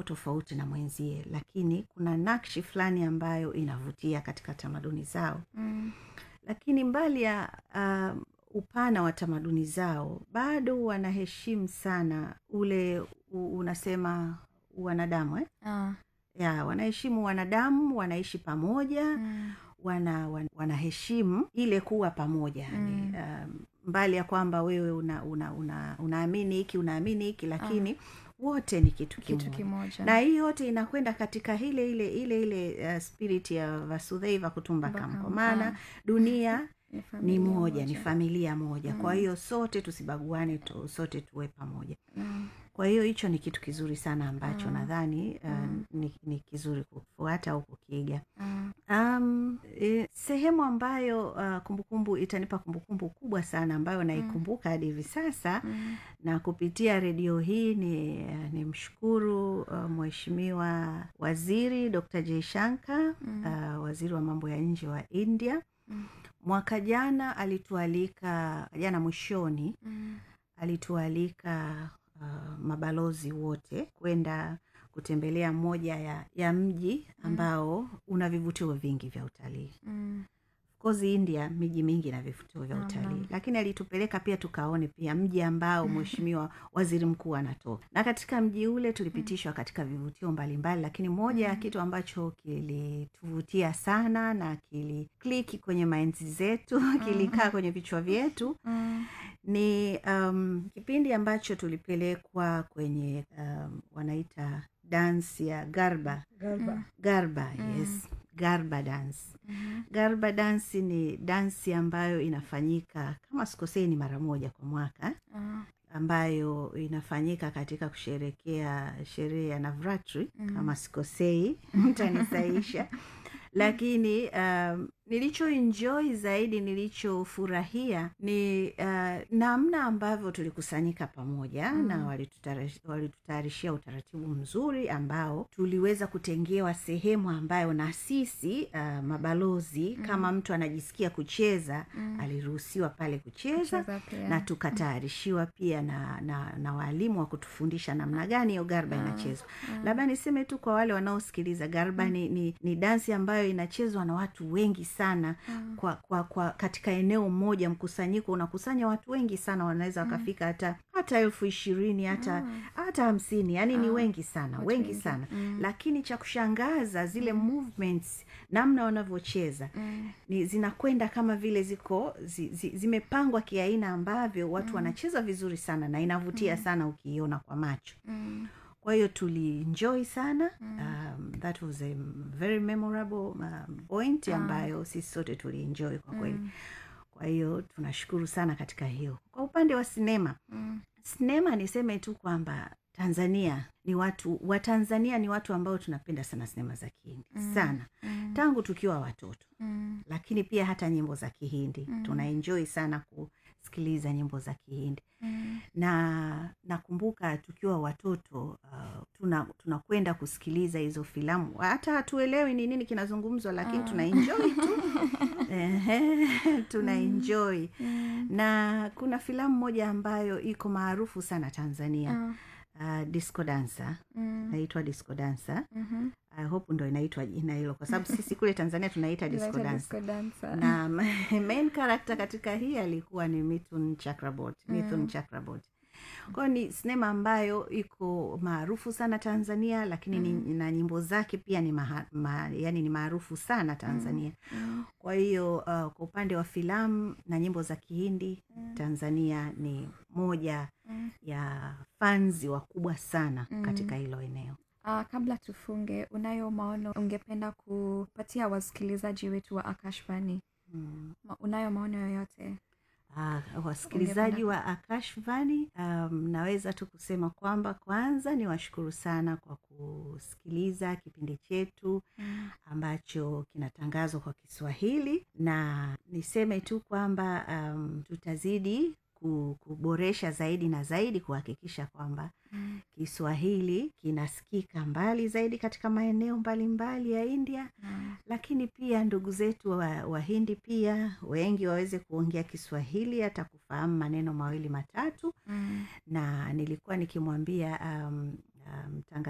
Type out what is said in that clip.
yuko tofauti na mwenzie lakini kuna nakshi fulani ambayo inavutia katika tamaduni zao Mm. lakini mbali ya um, upana wa tamaduni zao bado wanaheshimu sana ule u, unasema wanadamu eh? Ah. ya wanaheshimu wanadamu wanaishi pamoja Mm. wana, wan, wanaheshimu ile kuwa pamoja yani, Mm. um, mbali ya kwamba wewe una, una, una, unaamini hiki unaamini hiki lakini wote ni kitu kimoja kitu kimoja na hii yote inakwenda katika ile ile ile ile uh, spirit ya vasudhaiva kutumbakam kwa Kutumbakam, maana ah. dunia Ni ni familia moja ni familia moja kwa Mm. hiyo sote tusibaguane tu, sote tuwe pamoja Mm. kwa hiyo hicho ni kitu kizuri sana ambacho Mm. nadhani uh, Mm. ni, ni kizuri kufuata au kukiga Ah. um, e, sehemu ambayo uh, kumbukumbu itanipa kumbukumbu kubwa sana ambayo naikumbuka hadi hivi sasa Mm. na kupitia redio hii ni, ni mshukuru uh, mheshimiwa waziri dr jaishanka Mm. uh, waziri wa mambo ya nje wa india Mm. mwaka jana alitualika jana mwishoni Mm. alitualika uh, mabalozi wote kwenda kutembelea moja ya, ya mji ambao una vivutio vingi vya utalii Mm. Of course india miji mingi na vivutio vya Naam, utalii naam. lakini alitupeleka pia tukaone pia mji ambao mheshimiwa waziri mkuu anatoka na katika mji ule tulipitishwa katika vivutio mbalimbali lakini moja ya kitu ambacho kilituvutia sana na kilikliki kwenye mainzi zetu kilikaa kwenye vichwa vyetu Mm. ni um, kipindi ambacho tulipelekwa kwenye um, wanaita dansi ya garba Garba. garba yes garba dance Mhm. garba dansi ni dansi ambayo inafanyika kama sikosei ni mara moja kwa mwaka Ah. ambayo inafanyika katika kusherekea sherehe ya navratri Mm. kama sikosei mtanisaisha lakini um, nilichoenjoy zaidi nilichofurahia ni uh, namna ambavyo tulikusanyika pamoja Mm. na walitutara- walitutayarishia utaratibu mzuri ambao tuliweza kutengewa sehemu ambayo na sisi uh, mabalozi kama mtu anajisikia kucheza Mm. aliruhusiwa pale kucheza Kucheza pia. na tukatayarishiwa pia na, na, na waalimu wa kutufundisha namna gani hiyo garba inachezwa labda niseme tu kwa wale wanaosikiliza garba ni, ni, ni dansi ambayo inachezwa na watu wengi sana kwa, kwa, kwa katika eneo moja mkusanyiko unakusanya watu wengi sana wanaweza wakafika hata hata elfu ishirini hata hata hamsini yani ni wengi sana Watu wengi wengi. sana Mm. lakini cha kushangaza zile movements namna wanavyocheza Mm. ni zinakwenda kama vile ziko zi, zi, zimepangwa kiaina ambavyo watu wanacheza vizuri sana na inavutia sana ukiiona kwa macho Mm. kwa hiyo tulienjoy sana um, that was a very memorable um, point ambayo sisi sote tulienjoy kwa kweli kwa hiyo tunashukuru sana katika hiyo kwa upande wa sinema Mm. sinema niseme tu kwamba tanzania ni watu watanzania ni watu ambao tunapenda sana sinema za kihindi sana Mm. tangu tukiwa watoto Mm. lakini pia hata nyimbo za kihindi Mm. tunaenjoy sana kusikiliza nyimbo za kihindi Mm. na nakumbuka tukiwa watoto uh, tuna tunakwenda kusikiliza hizo filamu hata hatuelewi ni nini kinazungumzwa lakini tunaenjoy tu Ehe, tunaenjoy Mm. na kuna filamu moja ambayo iko maarufu sana tanzania Ah. uh, disco dancer Mm. naitwa disco dancer Mhm. I hope ndo inaitwa jina hilo kwa sababu sisi kule tanzania tunaita disco Inaitwa dancer disco dancer. na main character katika hii alikuwa ni mithun chakrabot mithun chakrabot kwayo ni sinema ambayo iko maarufu sana tanzania lakini ni, na nyimbo zake pia ni maha, ma, yani ni maarufu sana tanzania Mm. kwa hiyo uh, kwa upande wa filamu na nyimbo za kihindi tanzania ni moja Mm. ya fanzi wakubwa sana Mm. katika hilo eneo Ah, kabla tufunge unayo maono ungependa kupatia wasikilizaji wetu wa akashvani mm. Ma, unayo maono yoyote Uh, wasikilizaji wa akashvani um, naweza tu kusema kwamba kwanza ni washukuru sana kwa kusikiliza kipindi chetu Mm. ambacho kinatangazwa kwa kiswahili na niseme tu kwamba um, tutazidi ku- kuboresha zaidi na zaidi kuhakikisha kwamba Mm. kiswahili kinasikika mbali zaidi katika maeneo mbalimbali ya india Mm. lakini pia ndugu zetu wa- wahindi pia wengi waweze kuongea kiswahili hata kufahamu maneno mawili matatu Mm. na nilikuwa nikimwambia um, um,